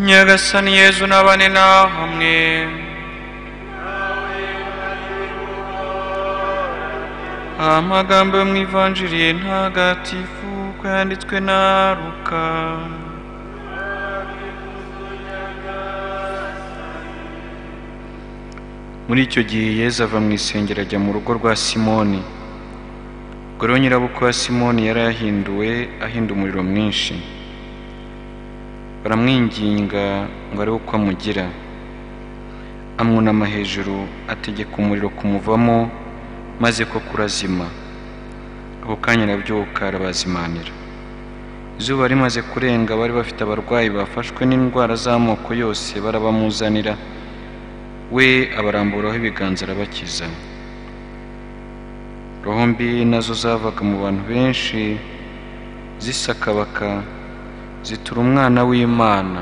nyagasani yezu n'abane nawe hamwe amagambo yo mu ivanjiri ntagatifu ko yanditswe na ruka muri icyo gihe yezu ava mu isengero ajya mu rugo rwa simoni gore nyirabukwe wa simoni yari yahinduwe ahinda umuriro mwinshi baramwinginga ngo arebe uko amugira amwunama hejuru ategeka umuriro kumuvamo maze ko kurazima ako kanya arabyuka arabazimanira izuba rimaze kurenga bari bafite abarwayi bafashwe n'indwara z'amoko yose barabamuzanira we abaramburaho ibiganza arabakiza roho mbi nazo zavaga mu bantu benshi zisakabaka zitura umwana w'imana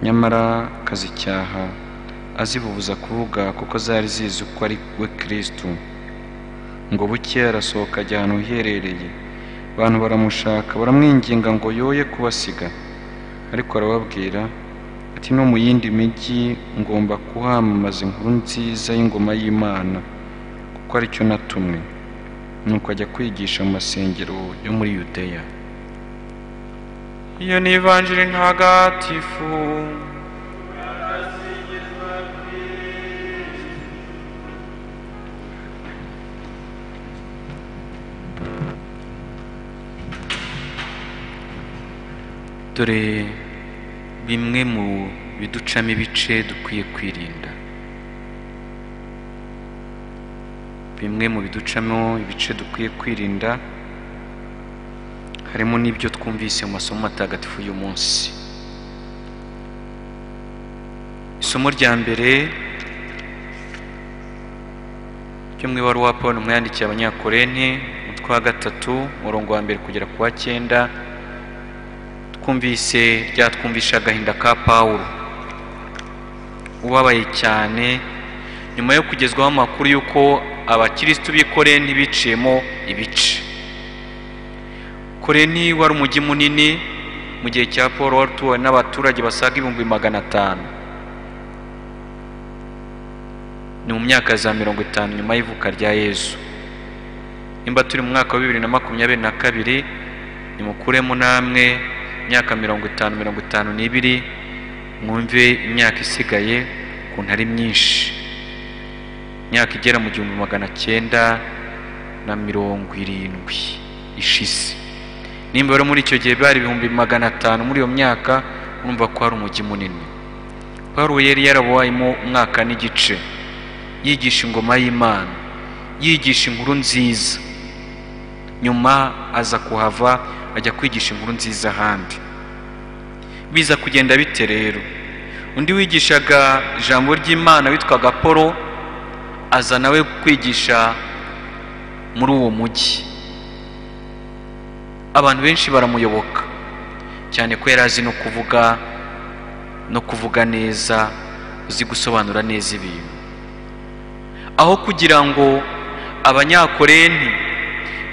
nyamara akazicyaha azibubuza kuvuga kuko zari zizi ko ari we kirisitu ngo buke arasohoka ajya ahantu hiherereye abantu baramushaka baramwinginga ngo yoye kubasiga ariko arababwira ati no mu yindi mijyi ngomba kuhamamaza inkuru nziza y'ingoma y'imana kuko aricyo natumwe nuko ajya kwigisha mu masengero yo muri yudeya iyo ni ivanjiri ntagatifu dore bimwe mu biducamo ibice dukwiye kwirinda bimwe mu biducamo ibice dukwiye kwirinda harimo n'ibyo twumvise mu masomo matagatifu y'uyu munsi isomo rya mbere ryo mu ibaruwa paul mwayandikiye abanyakorene umutwe wa gatatu umurongo wa mbere kugera ku wa cyenda twumvise ryatwumvisha agahinda ka paul ubabaye cyane nyuma yo kugezwaho amakuru y'uko abakirisitu b'ikore ntibiciyemo ibice koreni wari umujyi munini mu gihe cya paul wari utuwe n'abaturage basaga ibihumbi magana atanu ni mu myaka za mirongo itanu nyuma y'ivuka rya yezu nimba turi mu mwaka wa bibiri na makumyabiri na kabiri nimukuremo namwe imyaka mirongo itanu mirongo itanu n'ibiri mwumve imyaka isigaye ukuntu ari myinshi imyaka igera mu gihumbi magana cyenda na mirongo irindwi ishize nimba rero muri icyo gihe bari ibihumbi magana atanu muri iyo myaka urumva ko hari umujyi munini paul yari yarabuwayemo umwaka n'igice yigisha ingoma y'imana yigisha inkuru nziza nyuma aza kuhava ajya kwigisha inkuru nziza ahandi biza kugenda bite rero undi wigishaga ijambo ry'imana witwaga paul aza nawe kwigisha muri uwo mujyi abantu benshi baramuyoboka cyane ko yari azi no kuvuga no kuvuga neza uzi gusobanura neza ibintu aho kugira ngo abanyakoreni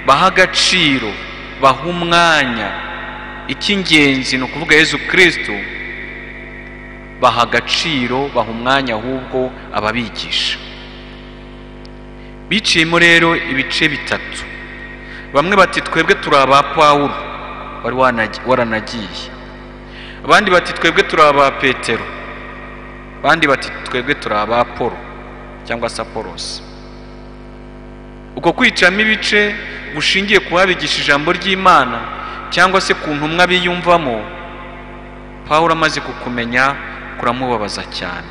bahe agaciro bahe umwanya icy'ingenzi ni ukuvuga yezu kirisitu baha agaciro baha umwanya ahubwo ababigisha biciyemo rero ibice bitatu bamwe bati twebwe turi aba pawuro wari waranagiye abandi bati twebwe turi aba petero abandi bati twebwe turi aba polo cyangwa se apolosi uko kwicamo ibice bushingiye ku babigisha ijambo ry'imana cyangwa se ku ntumwa biyumvamo pawuro amaze kukumenya kuramubabaza cyane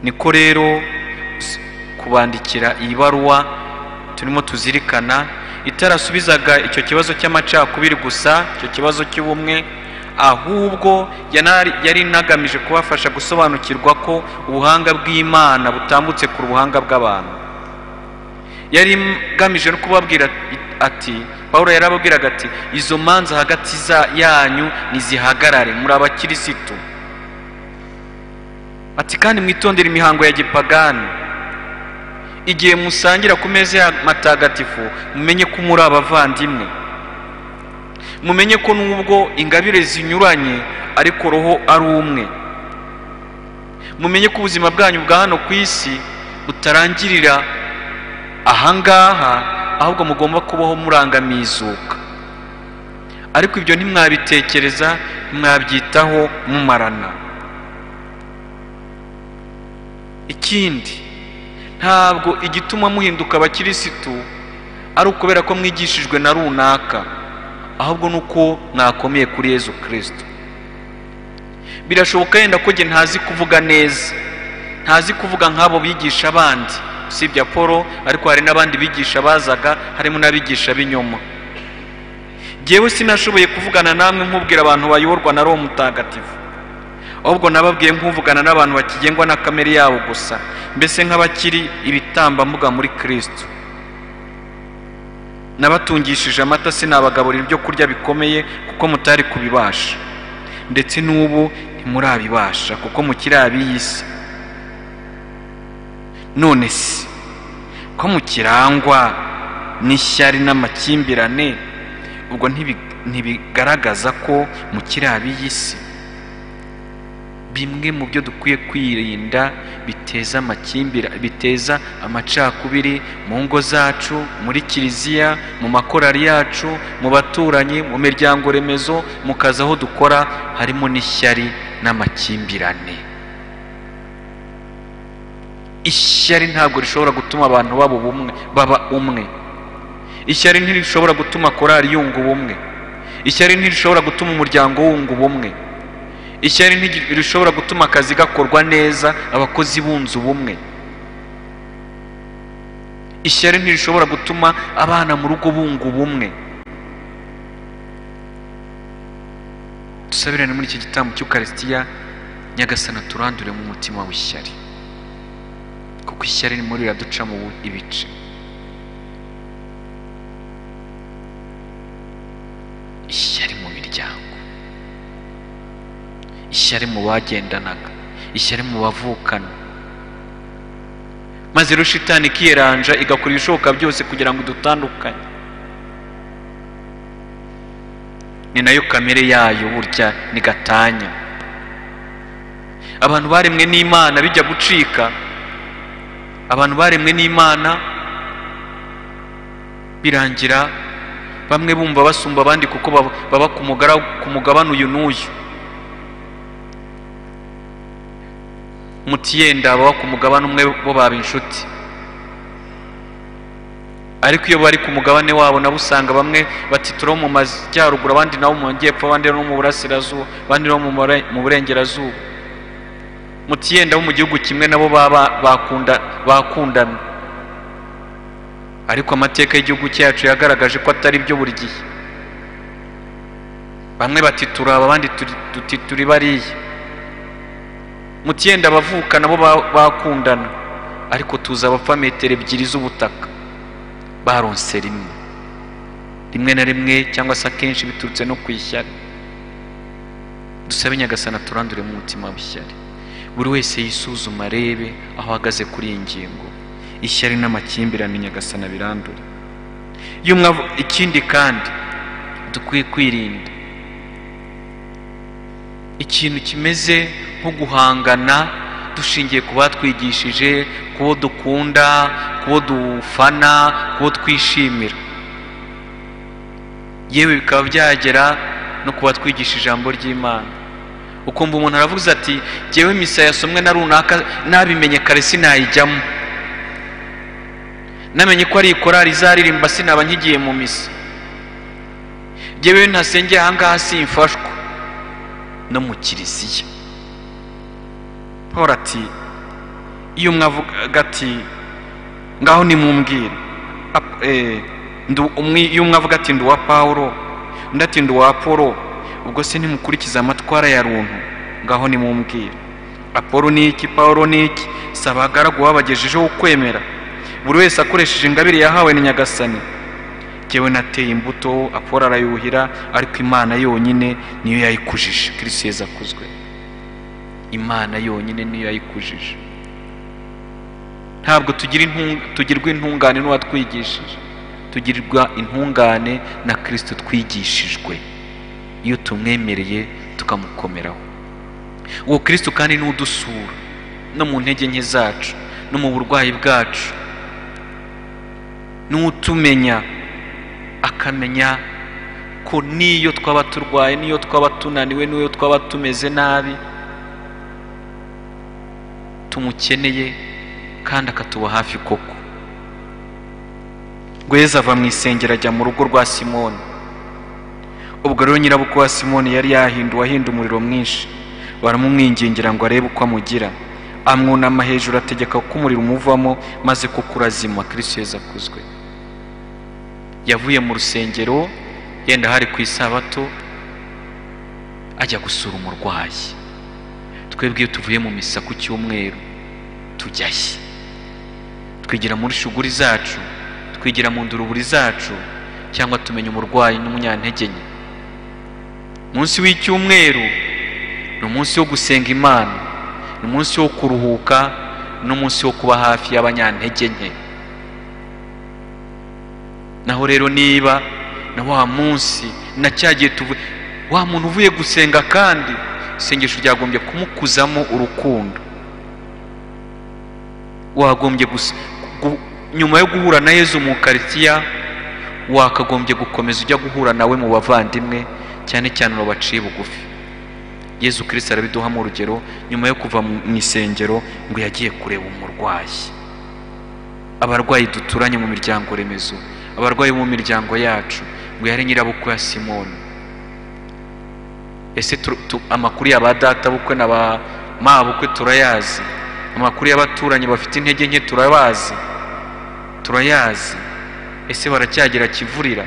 niko rero kubandikira iyi baruwa turimo tuzirikana itarasubizaga icyo kibazo cy'amacakubiri gusa icyo kibazo cy'ubumwe ahubwo yari inagamije kubafasha gusobanukirwa ko ubuhanga bw'imana butambutse ku buhanga bw'abantu yari igamije no kubabwira ati paul yarababwiraga ati izo manza hagati yanyu ntizihagarare muri abakirisitu ati kandi mwitondere imihango ya gipagani igihe musangira ku meza ya matagatifu mumenye ko muri abavandimwe mumenye ko nubwo ingabire zinyuranye ariko roho ari umwe mumenye ko ubuzima bwanyu bwa hano ku isi butarangirira ahangaha ahubwo mugomba kubaho murangamiye izuka ariko ibyo ntimwabitekereza ntimwabyitaho mumarana ikindi ntabwo igituma muhinduka abakirisitu ari ukubera ko mwigishijwe na runaka ahubwo ni uko mwakomeye kuri yezu kirisito birashoboka yenda ko njye ntazi kuvuga neza ntazi kuvuga nk'abo bigisha abandi usibye polo ariko hari n'abandi bigisha bazaga harimo n'abigisha b'inyuma ngewe sinashoboye kuvugana namwe nkubwira abantu bayoborwa na roho mutagatifu ahubwo nababwiye nk'uvugana n'abantu bakigengwa na kamere yabo gusa mbese nk'abakiri ibitambambuga muri kirisito nabatungishije amata sinabagaburira ibyo kurya bikomeye kuko mutari kubibasha ndetse n'ubu ntimurabibasha kuko mukiri ab'isi none se ko mukirangwa n'ishyari n'amakimbirane ubwo ntibigaragaza ko mukiri ab'isi bimwe mu byo dukwiye kwirinda biteza amakimbirane biteza amacakubiri mu ngo zacu muri kiliziya mu makorari yacu mu baturanyi mu miryango remezo mu kazi aho dukora harimo n'ishyari n'amakimbirane ishyari ntabwo rishobora gutuma abantu baba ubumwe baba umwe ishyari ntirishobora gutuma korari yunga ubumwe ishyari ntirishobora gutuma umuryango wunga ubumwe ishyari ntirishobora gutuma akazi gakorwa neza abakozi bunze ubumwe ishyari ntirishobora gutuma abana mu rugo bunga ubumwe dusabirane muri iki gitambo cy'ukarisitiya nyagasana turandure mu mutima w'ishyari kuko ishyari rimwe riraducamo ibice ishyari mu miryango ishyari mu bagendanaga ishyari mu bavukana maze rero shitani ikiyeranja igakora ibishoboka byose kugira ngo dutandukanye ni nayo kamere yayo burya ni gatanya abantu baremwe n'imana bijya gucika abantu baremwe n'imana birangira bamwe bumva basumba abandi kuko baba ku mugabane uyu n'uyu mutiyenda baba ku mugabane umwe bo baba inshuti ariko iyo bari ku mugabane wabo nabo usanga bamwe batitura mu majyaruguru abandi nabo mu majyepfo abandi no mu burasirazuba abandi no mu burengerazuba mutiyenda bo mu gihugu kimwe nabo baba bakundana ariko amateka y'igihugu cyacu yagaragaje ko atari byo buri gihe bamwe batitura abandi dutitura bariya mutiyenda abavuka nabo bakundana ariko tuzi abapfa metero ebyiri z'ubutaka baronse rimwe rimwe na rimwe cyangwa se akenshi biturutse no ku ishyari dusabe nyagasana turandure mu mutima w'ishyari buri wese yisuzuma arebe aho ahagaze kuri iyi ngingo ishyari n'amakimbirane nyagasana birandure ikindi kandi dukwiye kwirinda ikintu kimeze nko guhangana dushingiye ku batwigishije kubo dukunda kubo dufana kubo twishimira yewe bikaba byagera no ku batwigisha ijambo ry'imana ukumva umuntu aravuze ati ngewe misa yasomwe na runaka nabimenye kare sinayijyamo namenye ko ari ikorari izaririmba sinaba nkigiye mu misa ngewe ntasengeye ahangaha simfashwa no mu kiliziya paul ati iyo umwe avuga ati ngaho nimumbwire iyo umwe avuga ati ndi uwa paul undi ati ndi uwa apolo ubwo se nimukurikize amatwara ya runtu ngaho nimumbwire apolo ni iki paul ni iki si abagaragu babagejejeho ukwemera buri wese akoresheje ingabire yahawe na nyagasani yewe nateye imbuto apolo arayuhira ariko imana yonyine niyo yayikujije kirisi yeza akuzwe imana yonyine niyo yayikujije ntabwo tugirwa intungane n'uwatwigishije tugirirwa intungane na kirisito twigishijwe iyo tumwemereye tukamukomeraho uwo kirisito kandi ni udusura no mu ntege nke zacu no mu burwayi bwacu ni utumenya akamenya ko n'iyo twaba turwaye n'iyo twaba tunaniwe n'iyo twaba tumeze nabi tumukeneye kandi akatuba hafi koko rweza ava mu isengero ajya mu rugo rwa simoni ubwo rero nyirabukwe wa simoni yari yahinduwe ahinda umuriro mwinshi baramumwingingira ngo arebe uko amugira amwunama hejuru ategeka ko umuriro umuvamo maze kuko urazima kirisito yeza akuzwe yavuye mu rusengero yenda hari ku isabato ajya gusura umurwayi twebwe iyo tuvuye mu misa ku cyumweru tujyayo twigira muri shuguri zacu twigira mu nduruburi zacu cyangwa tumenya umurwayi n'umunyantege nke umunsi w'icyumweru ni umunsi wo gusenga imana ni umunsi wo kuruhuka n'umunsi wo kuba hafi y'abanyantege nke naho rero niba na wa munsi na cya gihe tuvuye wa muntu uvuye gusenga kandi isengesho ryagombye kumukuzamo urukundo wagombye gusa nyuma yo guhura na yezu mu karitsiya wakagombye gukomeza ujya guhura nawe mu bavandimwe cyane cyane ubu baciye bugufi yezu kirisita arabiduhamo urugero nyuma yo kuva mu isengero ngo yagiye kureba umurwayi abarwayi duturanye mu miryango remezo abarwayi mu miryango yacu ngo yari nyirabukwe ya simoni ese amakuru ya ba data bukwe na ba mabukwe turayazi amakuru y'abaturanyi bafite intege nke turabazi turayazi ese baracyagira kivurira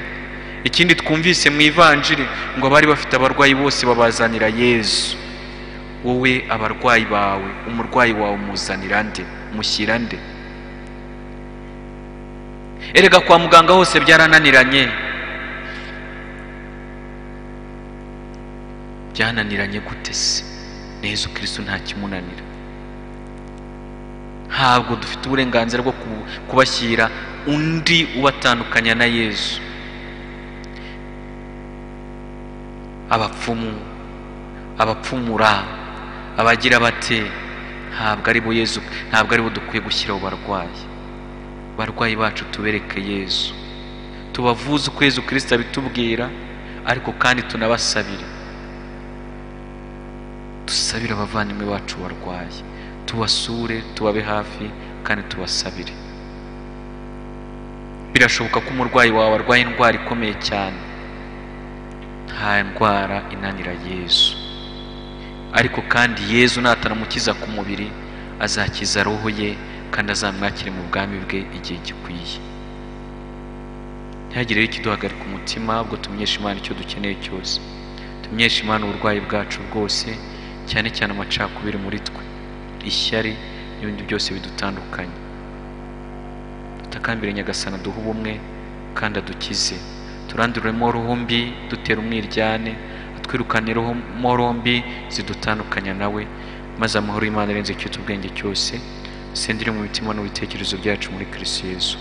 ikindi twumvise mu ivanjiri ngo abari bafite abarwayi bose babazanira yezu wowe abarwayi bawe umurwayi wawe umuzanira nde mushyira nde erega kwa muganga hose byarananiranye byananiranye gute se neza ukirisu ntakimunanira ntabwo dufite uburenganzira bwo kubashyira undi ubatandukanya na yezu abapfumu abapfumura abagira bate ntabwo ari bo yezu ntabwo ari bo dukwiye gushyiraho barwayi barwayi bacu tubereke yezu tubavuze uko yezu kirisita abitubwira ariko kandi tunabasabire dusabire abavandimwe bacu barwaye tubasure tubabe hafi kandi tubasabire birashoboka ko umurwayi wawe arwaye indwara ikomeye cyane nta ndwara inanira yezu ariko kandi yezu natanamukiza ku mubiri azakiza roho ye kandi azamwakire mu bwami bwe igihe gikwiye ntihagire ikiduhagarika umutima ahubwo tumenyeshe imana icyo dukeneye cyose tumenyeshe imana uburwayi bwacu bwose cyane cyane amacakubiri muri twe ishyari n'ibindi byose bidutandukanye dutakambire nyagasana duhe ubumwe kandi adukize turanduremo roho mbi dutera umwiryane atwirukane roho mbi zidutandukanya nawe maze amahoro y'imana arenze icyo ubwenge cyose sendire mu mitima n'ibitekerezo byacu muri kirisiyezu